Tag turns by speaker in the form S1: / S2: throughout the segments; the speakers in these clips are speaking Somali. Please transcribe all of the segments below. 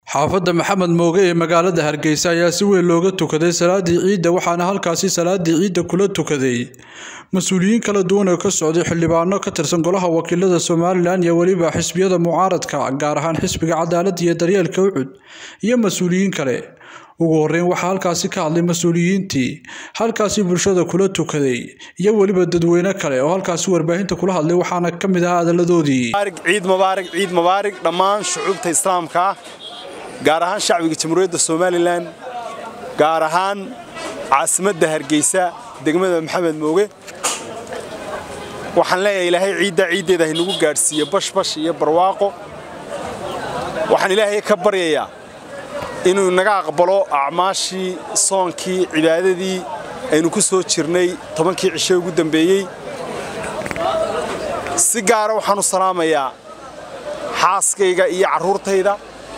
S1: xaafadda maxamed mooge ee magaalada hargeysa ayaa si weyn looga tukaday salaadii ciidda waxaana halkaasi salaadii ciidda kula tukaday mas-uuliyiin kala duwan oo ka socday xildhibaano ka tirsan golaha wakiilada somalilan iyo weliba xisbiyada mucaaradka gaar ahaan xisbiga cadaaladda iyo daryeelka ucud iyo mas-uuliyiin kale ugu horeyn waxaa halkaasi ka hadlay mas-uuliyiintii halkaasi bulshada kula tukaday iyo weliba dadweyne kale oo halkaasi warbaahinta kula hadlay waxaana ka mid ahaa hadaladoodii
S2: ciid mubaarig ciid mubaarig dhammaan shucuubta islaamka ah gaar ahaan shacbiga jamhuuriyadda somalilan gaar ahaan caasimadda hargeysa degmada maxamed mooge waxaan leeyahay ilaahay ciidda ciiddeeda haynagu gaadhsiiyo bashbash iyo barwaaqo waxaan ilaahay ka baryayaa inuu naga aqbalo acmaashii soonkii cibaadadii aynu ku soo jirnay tobankii cishe ugu dambeeyey si gaara waxaan u salaamayaa xaaskayga iyo carruurtayda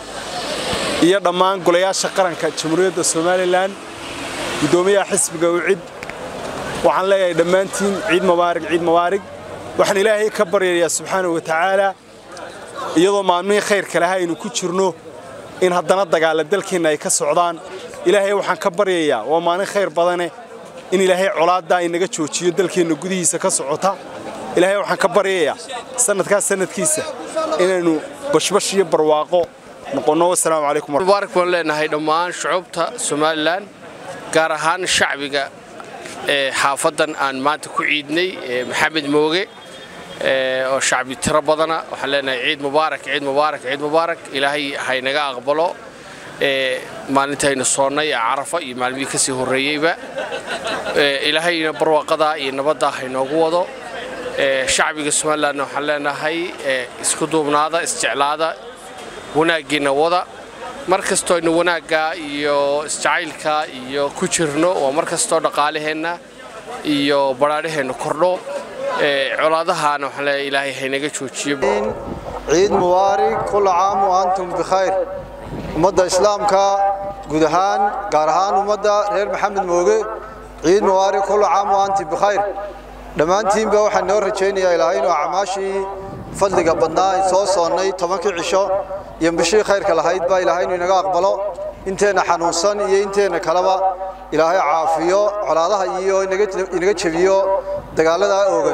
S2: iyo dhammaan golayaasha qaranka jamhuuriyadda somalilan guddoomiyaha xisbiga ucid waxaan leeyahay dhammaantiin ciid mubaarig ciid mubaarig waxaan ilaahay ka baryayaa subxaanahu wa tacaala iyadoo maalmihii khayrka laha aynu ku jirno in haddana dagaalla dalkeenna ay ka socdaan ilaahay waxaan ka baryayaa waa maalin khayr badane in ilaahay colaaddaa inaga joojiyo dalkeenna gudihiisa ka socota ilaahay waxaan ka baryayaa sannadkaas sannadkiisa inaynu bashbash iyo barwaaqo noqonno wasalaamu calaykum
S3: mubaarak baan leenahay dhammaan shucuubta somalilan gaar ahaan shacbiga ee xaafaddan aan maanta ku ciidnay maxamed mooge oo shacbi tiro badana waxaan leenahay ciid mubaarak ciid mubaarak ciid mubaarak ilaahay haynaga aqbalo maalintaynu soonnay ee carafa iyo maalmihii ka sii horreeyeyba ilaahayna barwaaqadaa iyo nabaddaa haynoogu wado shacbiga somalilanna waxaan leenahay isku duubnaada isjeclaada wanaaggiinna wada mar kastoo aynu wanaagga iyo isjacaylka iyo ku jirno waa mar kastoo dhaqaalaheenna iyo badhaadhaheenna kordho colaadahaana waxaan leeyahay ilaahay haynaga joojiyo
S4: ciid mubaarig kulla caam wa antum bikhayr ummadda islaamka guud ahaan gaar ahaan ummadda reer maxamed mooge ciid mubaarig kulla caam wa antum bikhayr dhammaantiinba waxaan noo rajaynayaa ilaahay inuu acmaashii fadliga badnaa ay soo soonnay tobankii cisho iyo bishii khayrka lahayd baa ilaahay inuu inaga aqbalo inteenna xanuunsan iyo inteenna kaleba ilaahay caafiyo colaadaha iyo inaga jebiyo dagaaladaa oogan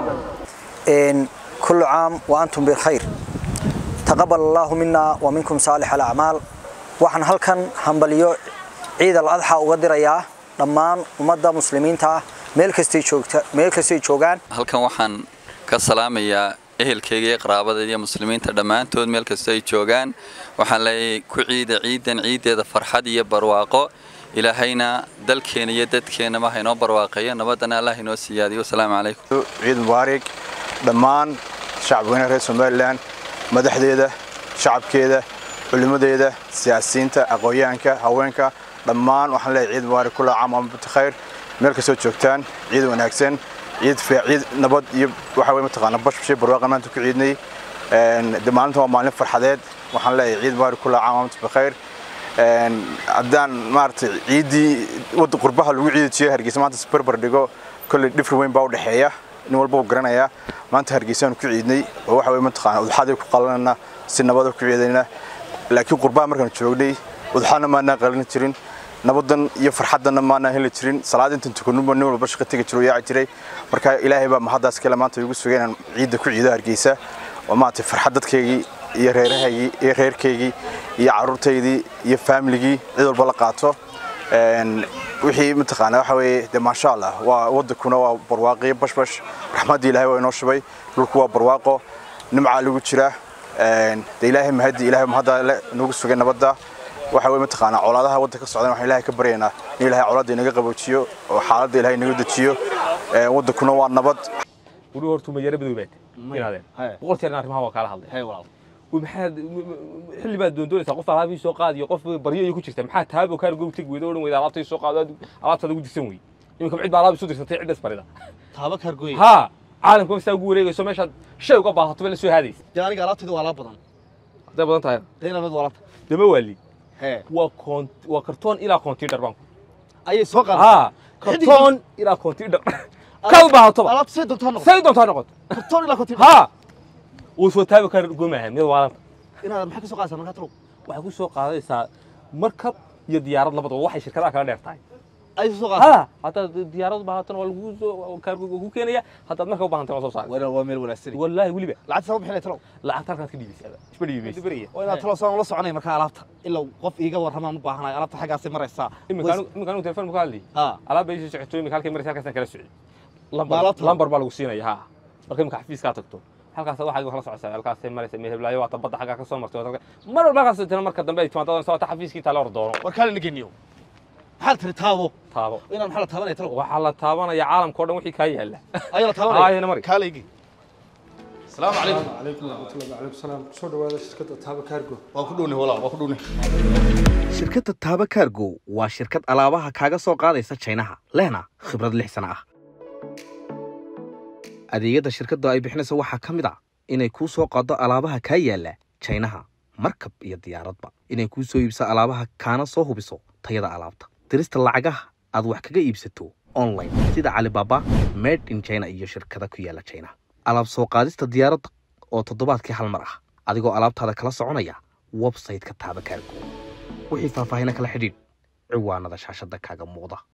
S5: كل عام وأنتم بخير تقبل الله منا ومنكم صالح الأعمال waxaan halkan hambaliyo ciid al-adxa uga dirayaa dhammaan ummadda muslimiinta ah meel kastay joogta meel kastay joogaan
S6: halkan waxaan ka salaamayaa ehelkayga iyo qaraabadayda iyo muslimiinta dhammaantood meel kastoo ay joogaan waxaan leeyahay ku ciida ciidan ciiddeeda farxad iyo barwaaqo ilaahayna dalkeena iyo dadkeennaba haynoo barwaaqeeyo nabadana allah inoo siyaadiyo wasalaamu calaykum
S7: ciid mubaarig dhammaan shacabweynaha reer somalilan madaxdeeda shacabkeeda culimmadeeda siyaasiyiinta aqoonyahanka haweenka dhammaan waxaan leeyahay ciid mubaarig kula caam amabta khayr meel kastoo joogtaan ciid wanaagsan ciid ciid nabad iyo waxa weye mataqaana bashbashay barwaaqa maanta ku ciidnay maalinta waa maalin farxadeed waxaan leeyahay ciid mubaarig kula caam amabta khayr haddaan maaragtay ciiddii wadda qurbaha lagu ciidi jiray hargeysa maanta isbarbar dhigo kolley dhifri weyn baa u dhexeeya nin walba uu garanayaa maanta hargeysaanu ku ciidnay oo waxa weye mataqaana udxaday ku qalanayna si nabada ku ciidayna laakiin qurbaha markaan joognay udxaana maanaan qalin jirin nabadan iyo farxadanna maanaan heli jirin salaad intan tukanunba nin walba shaqo tegi jiro yaaci jiray marka ilaahay baa mahaddaas kale maanta igu sugay inaan ciidda ku ciido hargeysa oo maaragtay farxad dadkaygii iyo reerahaygii iyo reerkaygii iyo carruurtaydii iyo faamiligii cid walba la qaato wixii mataqaana waxa weeye dee maasha allah waa waddankuna waa barwaaqiyo bashbash raxmaddii ilaahay waa inoo shubay dhulku waa barwaaqo nimcaa lagu jiraa dee ilaahay mahaddi ilaahay mahadda le nagu sugay nabadda waxa weye mataqaana colaadaha waddanka ka socdan waxaan ilaahay ka baryaynaa in ilaahay colaadda inaga qaboojiyo oo xaaladda ilaahay inaga dejiyo waddankuna waa nabad
S8: weli hortuu mayaro madoobaad inaadeen boqorteena arrimaha waa kaala hadlay maxaad xilli baad doondoonaysaa qof alaabii soo qaadiyo qof baryo iyo ku jirta maxaa taabo kaan goog tegi weyda odhan weyda alaabtay soo qaado alaabtaada ugu dirsan wey iminka cid baa alaab isu dirsatay ciddas barida
S9: taaba kaargooy
S8: haa caalamka masaa ugu wareegayso meeshaad shay uga baahato ba la soo haadaysa
S9: dee aniga alaabtayda waa alaab badan
S8: hadday badan tahay
S9: deena mid walabta
S8: dama waali
S9: hee
S8: waa koon waa kartoon ilaa koontiidhar baanku
S9: ayay soo qaadeen
S8: haa kartoon ilaa koontiidhar kaad u baahatoba
S9: alaabta say doontaa noqoto
S8: say doontaa noqoto
S9: kartoon ilaa kontin
S8: haa uu soo taabi kara gomaha mid waalanta
S9: inaad maxaa ka soo qaadaysaa markaa talow
S8: waxay ku soo qaadaysaa markab iyo diyaarad labadaba waxay shirkadaha kala dheer tahay
S9: ay soo qaatay
S8: ha haddaad diyaarad baahatan waa lagu soo kaargo ku keenaya haddaad marka u baahantay waa soo saari
S9: waa waa meel wanaagsan
S8: wallaahi weliba
S9: lacagta sama bixinay talow
S8: lacagta halkaad ka dhiibaysaa isma dhiibaysa
S9: waa inaad talow saan la soconay markaa alaabta ilaa qof iiga warramaan u baahanayo alaabta xaggaasay maraysaa
S8: iminka anigu- iminka anigu telefoon ka hadli
S9: ha
S8: alaab bay soo socoto iminka halkay maraysa halkaasaan kala socday
S9: Ma
S8: lambar
S9: alaabta?
S8: lambar baa lagu siinaya ha marka iminka xafiiskaa tagto halkaas waxaa kala socotay halkaasay maraysa meheblaayo waata badda xaggaa ka soo martay waata- mar walba halkaas tana marka dambe ay timaado soo ta xafiiskii taa la hor doono
S9: war kaale nageniyo maxaad tiri taabo
S8: taabo
S9: inaan maxaa la taabanaya talow
S8: waxaa la taabanaya caalamka oo dhan wixii kaa yaala
S9: ayaa la
S8: Aayana
S9: taabanaya
S8: mari.
S9: kaaleygi salaamu calaykum
S10: عليكم ورحمة الله وعليكم السلام soo dhawaada shirkadda taaba kaargo
S9: waa ku dhownay walaal waa ku dhownay
S11: shirkadda taaba kaargo waa shirkad alaabaha kaaga soo qaadaysa jaynaha lehna khibrad lix sano ah adeegyada shirkadda ay bixinaysa waxaa ka mid ah inay kuu soo qaado alaabaha kaa yaala jaynaha markab iyo diyaaradba inay kuu soo iibso alaabaha kaana soo hubiso tayada alaabta dirista lacagaha aad wax kaga iibsato online sida calibaba made in china iyo shirkada ku yaala china alaab soo qaadista diyaaradda oo toddobaadkii hal mar ah adigoo alaabtaada kala soconaya website-ka taaba kaargo wixii faahfaahina kala xidhiidh ciwaanada shaashadda kaaga muuqda